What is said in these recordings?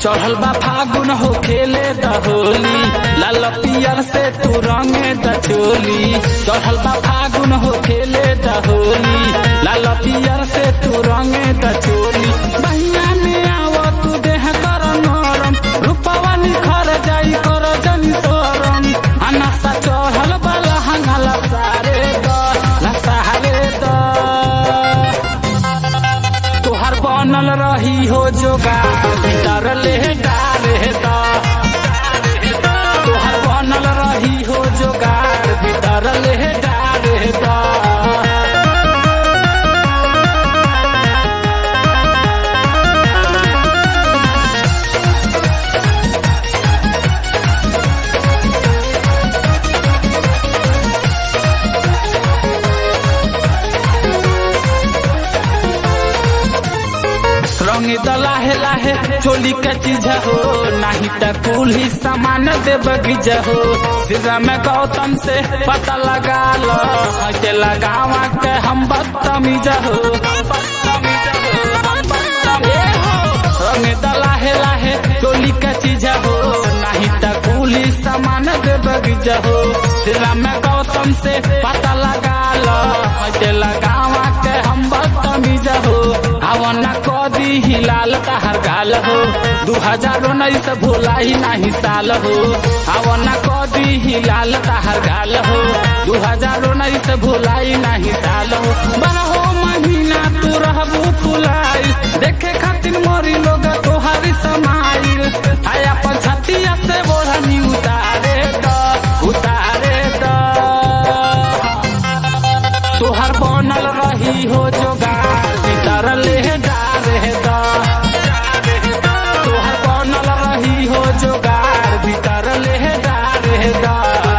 चढ़ल बा फागुन हो खेले द होली लाल पियर से तू रंगे द चोली चढ़ल बा फागुन हो खेले द होली लाल पियर से तू रंगे द चोली बहिया में आव तू देह कर नरम रूपवा निखर जाई कर जन सोरम अनसा चढ़ल बा लहंगा लसारे द लसारे द तोहर बनल रही हो जोगा भीतर ले डारे दा तोहर बनल रही हो जोगार भीतर ले डारे दा रंग दलाहे लाहे चोली का चीज हो नहीं त कुल ही सामान दे बगीचा हो सिरा में गौतम से पता लगा लो के लगावा के हम बदतमीज हो रंग दलाहे लाहे चोली का चीज हो नहीं त कुल ही सामान दे बगीचा हो सिरा में गौतम से पता लगा लो के लगावा के हम बदतमीज हो आवना कदी हिलाल तहर गाल हो दू हजार उन्नीस भोला ही नहीं साल हो आवना कदी हिलाल तहर गाल हो दू हजार उन्नीस भोला ही नहीं साल हो बारहो महीना तू रहबू फुलाइल देखे खातिर मोरी लोग तोहारी समाइल आया अपन छतिया से बोढ़नी उतारे द उतारे द तोहर बनल रही हो जोगार भीतर ले डारे दा तोहर बनल रही हो जोगार भीतर ले डारे दा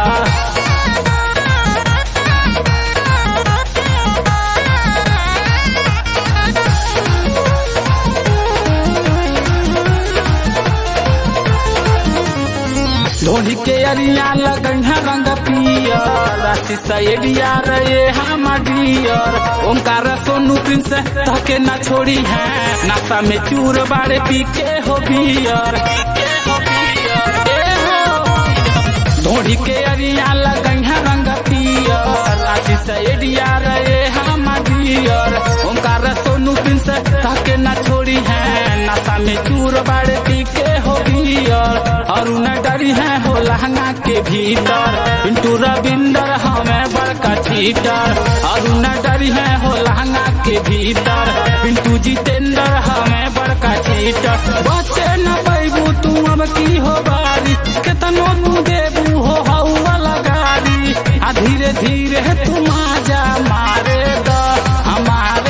धोनी के अरिया लगन रंग पियर राशि सैडिया रे हम डियर ओंकार सोनू प्रिंस तके न छोड़ी है नाता में चूर बाड़े पी के हो बियर धोनी के अरिया लगन रंग पियर राशि सैडिया रे हम डियर ओंकार सोनू प्रिंस तके न छोड़ी है नाता में चूर बाड़े पी के हो बियर और न डरी है हो लहंगा के भीतर पिंटू रविंदर हमें बड़का चीटर और न डरी है हो लहंगा के भीतर पिंटू जितेंद्र हमें बड़का चीटर बचे न पैबू तू अब की हो बारी केतनो तू देबू हो हवा लगारी आ धीरे धीरे तुम आजा मारे द हमारे